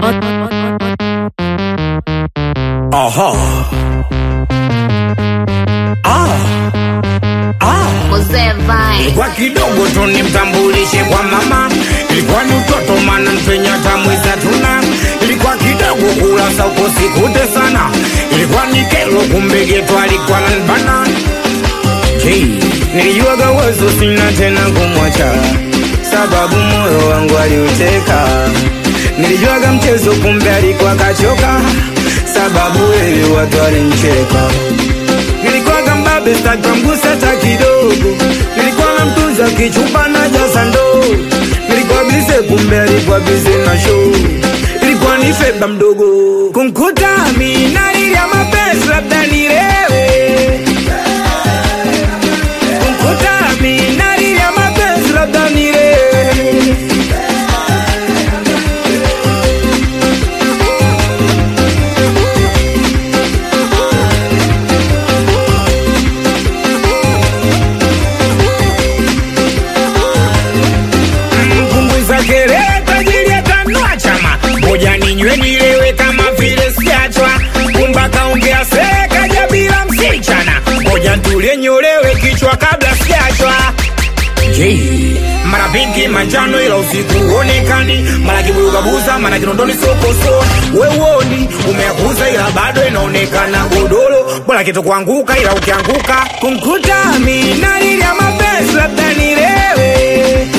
Aha. Ah. Ah. Mzee Vine. Kwa kidogo tu nimtambulishe kwa mama, ilikuwa ni utoto mana mpenya tamwiza tuna, ilikuwa kidogo kula sauko sikute sana, ilikuwa ni kelo kumbe geto alikuwa nanbana. Hey, nilijuaga wazo sina tena kumwacha, sababu moyo wangu aliuteka. Nilijuaga mchezo kumbe alikuwa kachoka, sababu wewe watu walimcheka nilikuwaga mbabe sitakamgusa hata kidogo nilikuwa na mtunza kichupa na jasa ndoo nilikuwa bize kumbe alikuwa bize na show ilikuwa ni feba mdogo kumkuta mina ya mapenzi labda nilewe kumkuta mina ya mapenzi labda nilewe mpunguza kelele tajiri atanua chama moja ninywe nilewe kama vile siachwa kumba kaongea sekaja bila msichana moja ntulie nyolewe kichwa kabla siachwa Jay. mara pinki manjano ila usiku huonekani mara kibugabuza mara kinondoni sokoso wewoni umeakuza ila bado inaonekana godoro bora kitu kuanguka ila ukianguka kumkuta minalili ya mapenzi labda nilewe